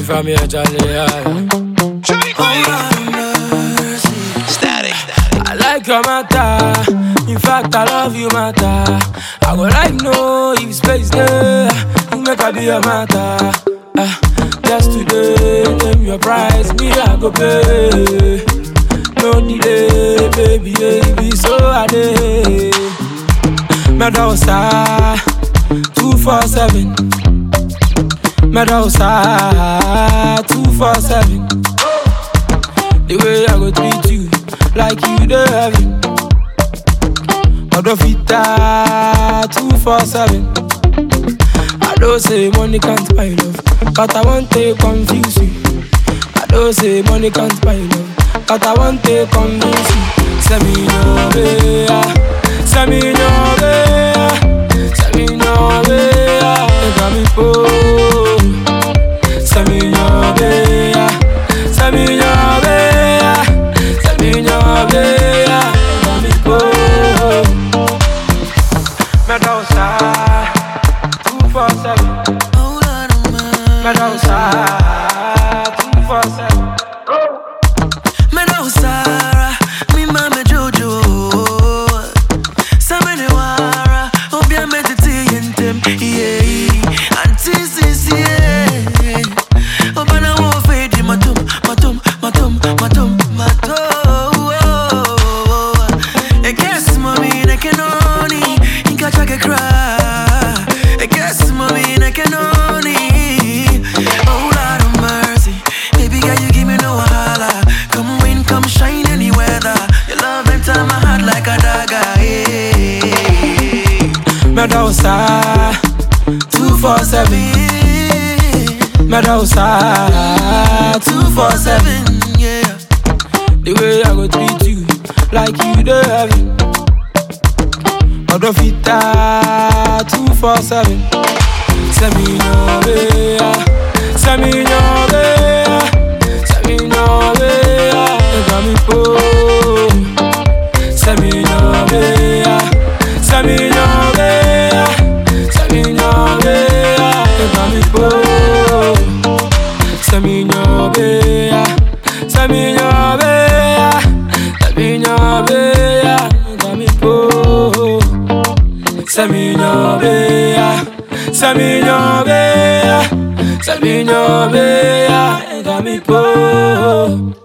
from here, Charlie. Static. I like your matter. In fact, I love you, matter. I go like no if space there. You make I be your matter. Ah, just today, name your price, me I go pay. No delay, baby, baby, so I day. Medosa, two four seven. Medosa, two four seven. The way I go treat you, like you the heaven. Odofita, two four seven. I don't say money can't buy love, but I want to confuse you. I don't say money can't buy love, but I want to convince you. Send me no way, send me no way, send me no way. You got me poor. Send me no way, send me no way, send me no way. You got me poor. Medusa, two four seven. Medusa, two four seven. Menosara, mi mame Jojo. Samene wara, obia metiti yentem, yeah. Auntie sisi, yeah. Obana wo fedi matum, matum, matum, matum, matum. I guess mommy, I can only, inka chake cry. I guess mommy, I can only. Oh Lord of mercy, baby girl, you give me no wahala. Come rain, come shine any weather. Your love enter my heart like a dagger. Yeah. Medusa, two four seven. Medusa, two four seven. Yeah. The way I go treat you, like you the heaven. Odofita, two four seven. Send me no way, send me no way, send me no way. You got me poor. Send me no way, send me no way, send me no way. You got me poor. Send me no way, send me no way, send me no way. You got me poor. Send me no way, send me no way, send me no way. You got me poor.